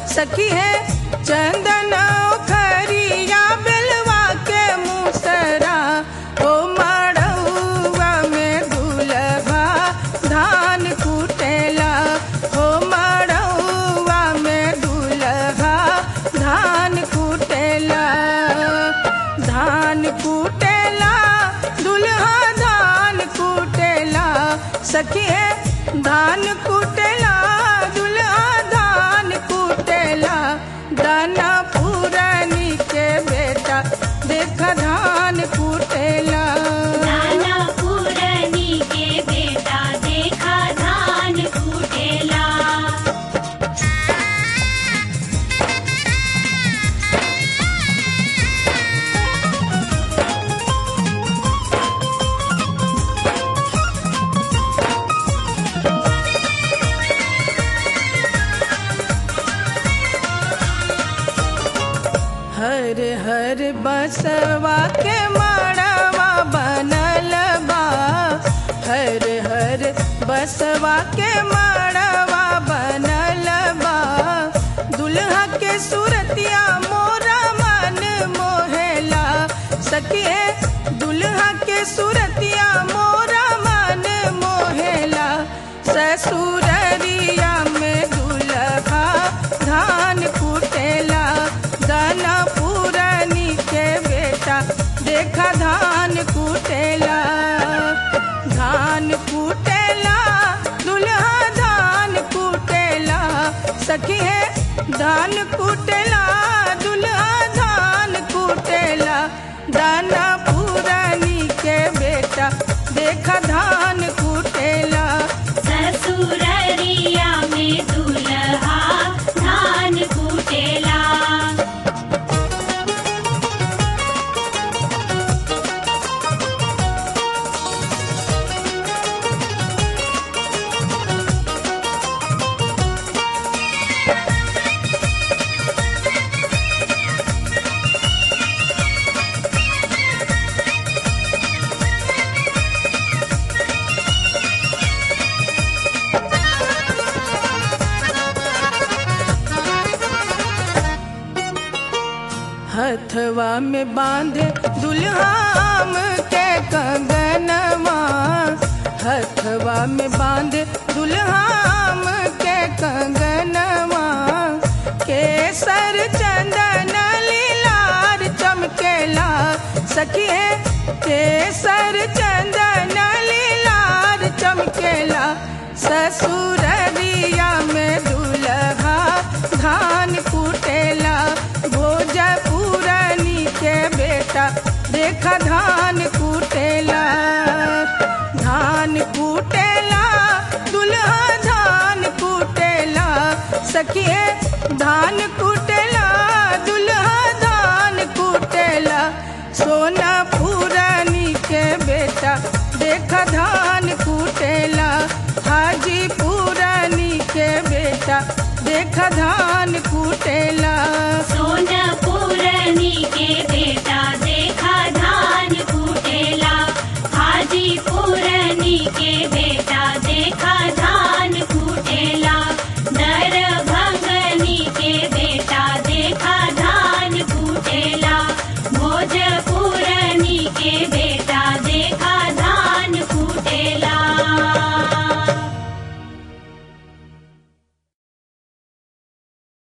सखी है चंदन खरिया बेलवा के मुसरा ओ मड़ौआ में दुलभा धान कुटेला ओ मड़ौआ में दुलभा धान कुटेला धान कुटेला दुल्हा धान कुटेला सखी है धान कुटेला दुल्हा धान कुटेला दाना पुरानी के बेटा देख धान कुटेला नाना पुरनी के बेटा देखा धान कुटेला हर हर बसवा के माड़वा बनल बा हर हर बसवा के माड़वा बनल बा दुल्हा के सूरतिया मोरा मन मोहेला सखिए दुल्हा के सूरतिया मोरा मन मोहेला ससुररिया में दुल्हा धान कुटेला दाना पुरानी के बेटा देखा धान कुटेला धान कुटेला दुल्हा धान कुटेला सखी है धान कुटेला दुल्हा धान कुटेला दाना पुरानी के बेटा देखा धान कुटेला ससुररिया में दुल्हा धान कुटेला हथवा में बांधे दुल्हाम के कंगनवा हथवा में बांधे दुल्हाम के कंगनवा केसर चंदन लीलार चमकेला सखी है केसर चंदन लीलार चमकेला ससुररिया में दुल्हा धान कुटेला भोजपुरानी के बेटा देखा धान कुटेला धान कुटेला दुल्हा धान कुटेला सखिए धान कुटेला दुल्हा धान कुटेला सोना पुरानी के बेटा देखा धान कुटेला हाजी पुरानी के बेटा देखा धान कुटेला सोना पुरनी के बेटा देखा धान कुटेला हाजी पुरनी के बेटा